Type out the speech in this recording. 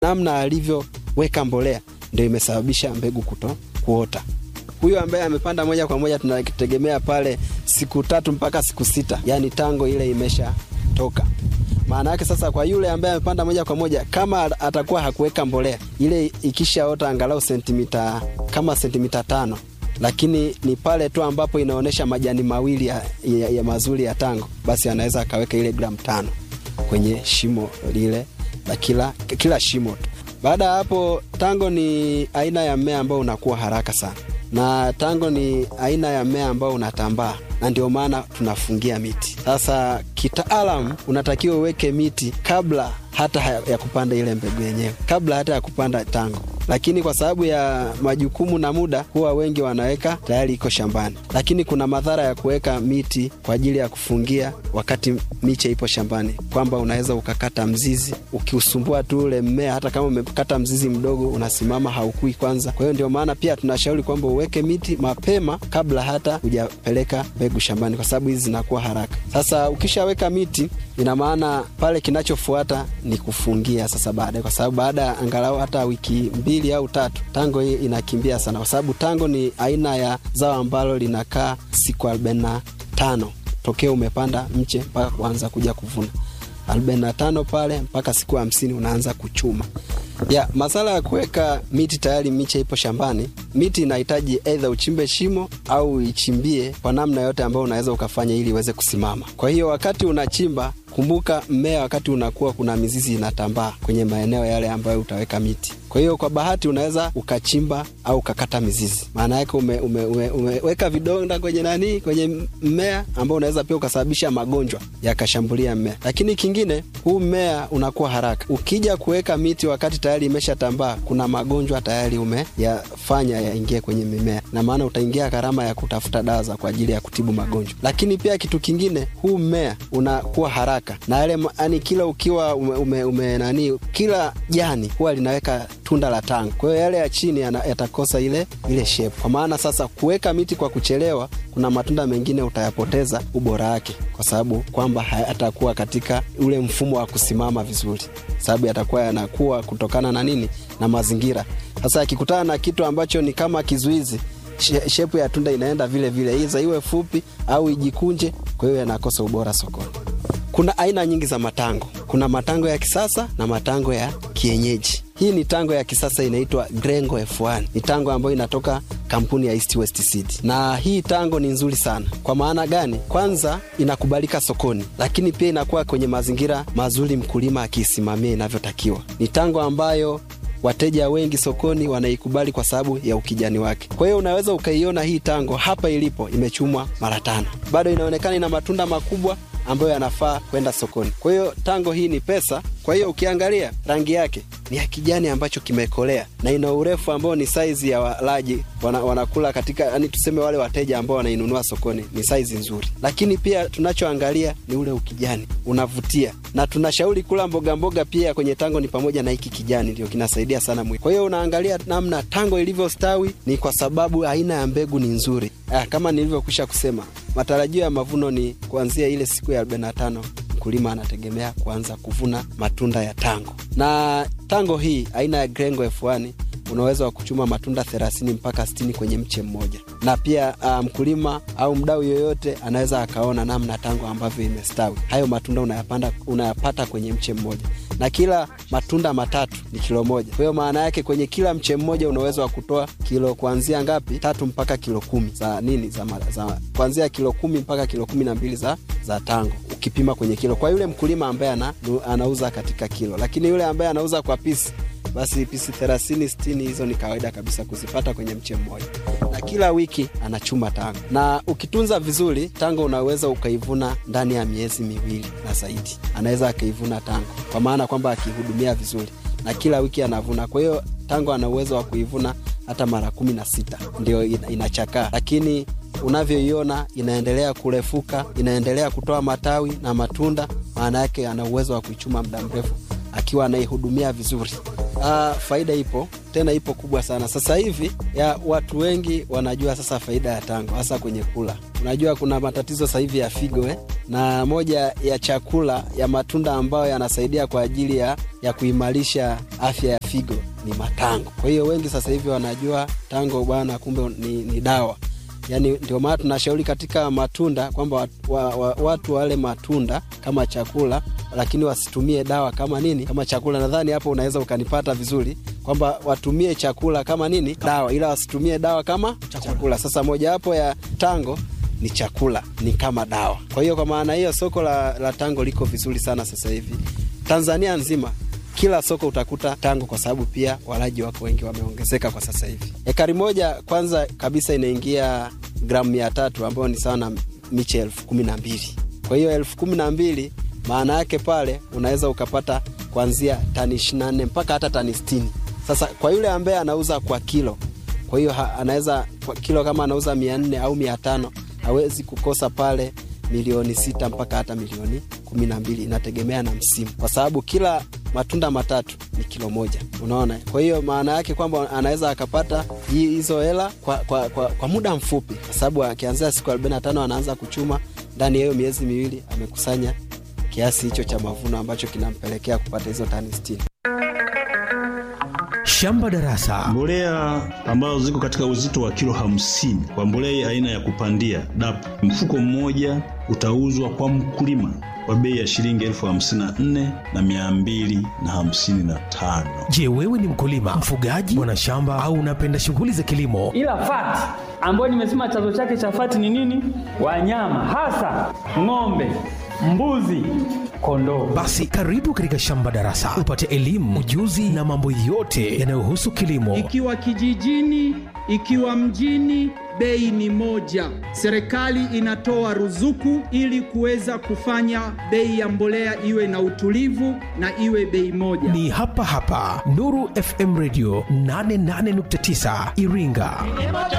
namna alivyoweka mbolea ndio imesababisha mbegu kuto kuota. Huyu ambaye amepanda moja kwa moja tunategemea pale siku tatu mpaka siku sita, yani tango ile imeshatoka. Maana yake sasa, kwa yule ambaye amepanda moja kwa moja, kama atakuwa hakuweka mbolea ile, ikishaota angalau sentimita kama sentimita tano lakini ni pale tu ambapo inaonyesha majani mawili ya, ya, ya mazuri ya tango, basi anaweza akaweka ile gramu tano kwenye shimo lile la kila, kila shimo tu. Baada ya hapo, tango ni aina ya mmea ambao unakuwa haraka sana, na tango ni aina ya mmea ambao unatambaa, na ndio maana tunafungia miti. Sasa kitaalam, unatakiwa uweke miti kabla hata ya kupanda ile mbegu yenyewe, kabla hata ya kupanda tango lakini kwa sababu ya majukumu na muda, huwa wengi wanaweka tayari iko shambani. Lakini kuna madhara ya kuweka miti kwa ajili ya kufungia wakati miche ipo shambani, kwamba unaweza ukakata mzizi, ukiusumbua tu ule mmea, hata kama umekata mzizi mdogo, unasimama haukui kwanza. Kwa hiyo ndio maana pia tunashauri kwamba uweke miti mapema kabla hata hujapeleka mbegu shambani, kwa sababu hizi zinakuwa haraka. Sasa ukishaweka miti, ina maana pale kinachofuata ni kufungia sasa baadaye, kwa sababu baada ya angalau hata wiki mbili au tatu, tango hii inakimbia sana, kwa sababu tango ni aina ya zao ambalo linakaa siku arobaini na tano tokea umepanda mche mpaka kuanza kuja kuvuna, arobaini na tano pale mpaka siku hamsini unaanza kuchuma. Ya masala ya kuweka miti tayari miche ipo shambani, miti inahitaji aidha uchimbe shimo au ichimbie kwa namna yote ambayo unaweza ukafanya ili iweze kusimama. Kwa hiyo wakati unachimba Kumbuka, mmea wakati unakuwa, kuna mizizi inatambaa kwenye maeneo yale ambayo utaweka miti. Kwa hiyo kwa bahati unaweza ukachimba au ukakata mizizi, maana yake ume, ume, ume, umeweka vidonda kwenye nani, kwenye mmea ambao unaweza pia ukasababisha magonjwa yakashambulia mmea. Lakini kingine, huu mmea unakuwa haraka. Ukija kuweka miti wakati tayari imeshatambaa, kuna magonjwa tayari umeyafanya yaingie kwenye mimea, na maana utaingia gharama ya kutafuta dawa za kwa ajili ya kutibu magonjwa. Lakini pia kitu kingine, huu mmea unakuwa haraka na yale yani, kila ukiwa ume, ume, ume nani, kila jani huwa linaweka tunda la tango. Kwa hiyo yale ya chini yatakosa ile ile shape. Kwa maana sasa kuweka miti kwa kuchelewa, kuna matunda mengine utayapoteza ubora wake, kwa sababu kwamba hayatakuwa katika ule mfumo wa kusimama vizuri, sababu yatakuwa yanakuwa kutokana na nini, na mazingira. Sasa yakikutana na kitu ambacho ni kama kizuizi shepu ya tunda inaenda vile vile, iza iwe fupi au ijikunje, kwa hiyo yanakosa ubora sokoni. Kuna aina nyingi za matango. Kuna matango ya kisasa na matango ya kienyeji. Hii ni tango ya kisasa inaitwa Grengo F1. Ni tango ambayo inatoka kampuni ya East West Seed, na hii tango ni nzuri sana. Kwa maana gani? Kwanza inakubalika sokoni, lakini pia inakuwa kwenye mazingira mazuri, mkulima akiisimamia inavyotakiwa. Ni tango ambayo wateja wengi sokoni wanaikubali kwa sababu ya ukijani wake. Kwa hiyo unaweza ukaiona hii tango hapa ilipo imechumwa mara tano, bado inaonekana ina matunda makubwa ambayo yanafaa kwenda sokoni. Kwa hiyo tango hii ni pesa. Kwa hiyo ukiangalia rangi yake ni ya kijani ambacho kimekolea na ina urefu ambao ni saizi ya walaji wana, wanakula katika, yani tuseme wale wateja ambao wanainunua sokoni ni saizi nzuri, lakini pia tunachoangalia ni ule ukijani unavutia, na tunashauri kula mboga mboga pia kwenye tango ni pamoja na hiki kijani, ndio kinasaidia sana mwili. Kwa hiyo unaangalia namna tango ilivyostawi ni kwa sababu aina ya mbegu ni nzuri. Ah, kama nilivyokwisha kusema matarajio ya mavuno ni kuanzia ile siku ya 45 mkulima anategemea kuanza kuvuna matunda ya tango. Na tango hii aina ya Grengo F1 unaweza wa kuchuma matunda 30 mpaka 60 kwenye mche mmoja, na pia mkulima um, au mdau yoyote anaweza akaona namna tango ambavyo imestawi. Hayo matunda unayapanda, unayapata kwenye mche mmoja, na kila matunda matatu ni kilo moja. Kwa hiyo maana yake kwenye kila mche mmoja unaweza wa kutoa kilo kuanzia ngapi? Tatu mpaka kilo kumi za nini, za, za kuanzia kilo kumi mpaka kilo kumi na mbili za, za tango ukipima kwenye kilo, kwa yule mkulima ambaye ana, anauza katika kilo, lakini yule ambaye anauza kwa pisi basi pisi thelathini sitini hizo ni kawaida kabisa kuzipata kwenye mche mmoja, na kila wiki anachuma tango. Na ukitunza vizuri tango unaweza ukaivuna ndani ya miezi miwili na zaidi, anaweza akaivuna tango, kwa maana kwamba akihudumia vizuri, na kila wiki anavuna. Kwa hiyo tango ana uwezo wa kuivuna hata mara kumi na sita ndio inachakaa, lakini unavyoiona inaendelea kurefuka, inaendelea kutoa matawi na matunda. Maana yake ana uwezo wa kuichuma muda mrefu akiwa anaihudumia vizuri. Uh, faida ipo tena, ipo kubwa sana. Sasa hivi ya watu wengi wanajua sasa faida ya tango, hasa kwenye kula. Unajua kuna matatizo sasa hivi ya figo eh? na moja ya chakula ya matunda ambayo yanasaidia kwa ajili ya, ya kuimarisha afya ya figo ni matango. Kwa hiyo wengi sasa hivi wanajua tango bwana, kumbe ni, ni dawa. Yani ndio maana tunashauri katika matunda kwamba watu, wa, wa, watu wale matunda kama chakula, lakini wasitumie dawa kama nini, kama chakula. Nadhani hapo unaweza ukanipata vizuri kwamba watumie chakula kama nini, dawa, ila wasitumie dawa kama chakula, chakula. Sasa mojawapo ya tango ni chakula, ni kama dawa. Kwa hiyo kwa maana hiyo soko la, la tango liko vizuri sana sasa hivi Tanzania nzima kila soko utakuta tango kwa sababu pia walaji wako wengi wameongezeka kwa sasa hivi. Ekari moja kwanza kabisa inaingia gramu mia tatu ambayo ni sawa na miche elfu kumi na mbili. Kwa hiyo elfu kumi na mbili maana yake pale unaweza ukapata kuanzia tani ishirini na nne mpaka hata tani sitini. Sasa kwa yule ambaye anauza kwa kilo, kwa hiyo anaweza kwa kilo kama anauza mia nne au mia tano hawezi kukosa pale milioni sita mpaka hata milioni kumi na mbili inategemea na msimu, kwa sababu kila matunda matatu ni kilo moja. Unaona, kwa hiyo maana yake kwamba anaweza akapata hizo hela kwa, kwa, kwa, kwa muda mfupi, kwa sababu akianzia siku arobaini na tano anaanza kuchuma, ndani ya hiyo miezi miwili amekusanya kiasi hicho cha mavuno ambacho kinampelekea kupata hizo tani sitini. Shamba Darasa, mbolea ambazo ziko katika uzito wa kilo hamsini kwa mbolea aina ya kupandia DAP, mfuko mmoja utauzwa kwa mkulima kwa bei ya shilingi elfu hamsini na nne na mia mbili na hamsini na tano. Je, wewe ni mkulima, mfugaji, mwanashamba au unapenda shughuli za kilimo? Ila fati ambayo nimesema chanzo chake cha fati ni nini? Wanyama hasa ng'ombe, mbuzi, kondoo. Basi karibu katika Shamba Darasa upate elimu, ujuzi na mambo yote yanayohusu kilimo. Ikiwa kijijini, ikiwa mjini, bei ni moja. Serikali inatoa ruzuku ili kuweza kufanya bei ya mbolea iwe na utulivu na iwe bei moja. Ni hapa hapa Nuru FM Radio 88.9 Iringa.